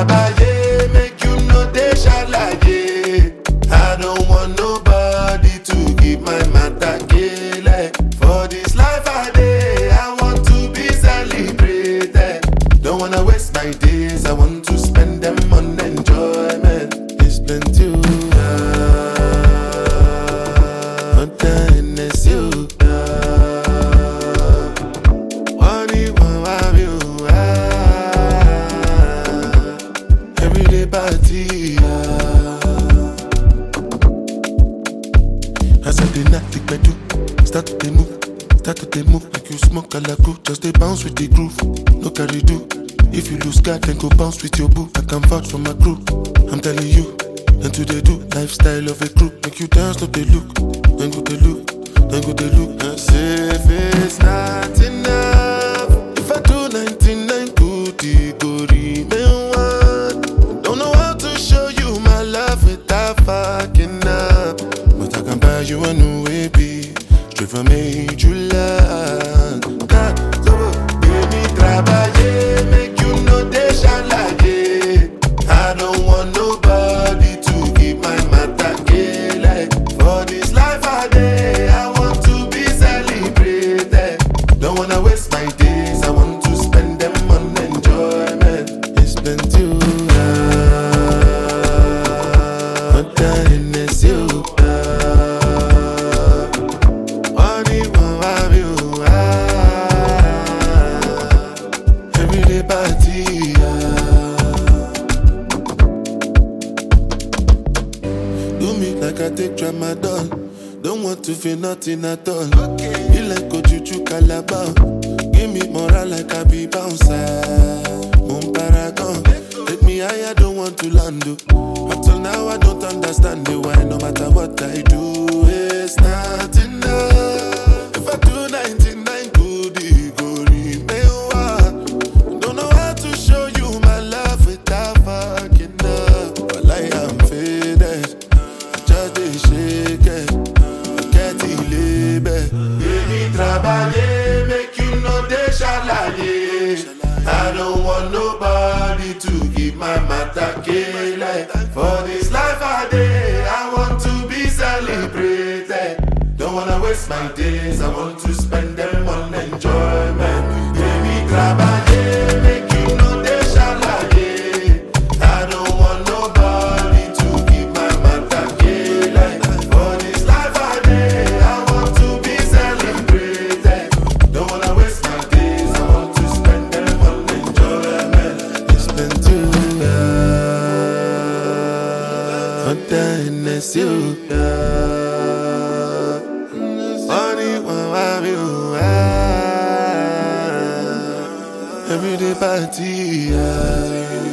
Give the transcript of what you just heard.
trabaye, make you no dey shalaye. I don't want nobody to give my matter kele. For this life I dey, I want to be celebrated. Don't wanna waste my days, I want to spend them on enjoyment. It's plenty. What time is you? Money won't have you. Everyday party. As I dey knock the pedal, start to dey move, start to dey move like you smoke alaku. Just dey bounce with the groove, no carry do. If you lose guard, then go bounce with your boo. I can vouch for my crew. I'm telling you, and to they do lifestyle of a crew. Make you dance, no they look, then go they look, then go they look. And say if it's not enough, if I do 99 good, it go remain one. Don't know how to show you my love without fucking up. But I can buy you a new baby, straight from Ajulan. God, so baby, trabaye, make you know they shalaye. I don't want nobody to give my matter kele. For this life I dey, I want to be celebrated. Don't wanna waste my days, I want to spend them on enjoyment. It's been too long. What time is you? Money won't have you. Everyday party. Do me like I take tramadol. Don't want to feel nothing at all. Be like Ojuju Calabar. Give me moral like I be bouncer. Moon paragon. Take me higher, don't want to land. oh. Up till now, I don't understand the why. No matter what I do, it's not enough. If I do 99 good, it go remain one. Don't know how to show you my love without fucking up. But like I'm faded, I just dey shake it. Forget the label. Baby, trabalhar, make you know they shalaye. I don't want nobody to give my matter kele. For this life I dey, I want to be celebrated. Don't wanna waste my days, I want to spend them on enjoyment. Baby, trabalhar, make you know they shalaye. I don't want nobody to give my matter kele. For this life I dey, I want to be celebrated. Don't wanna waste my days, I want to spend them on enjoyment. It's been too long. What time is you? Money won't have you. Everyday party.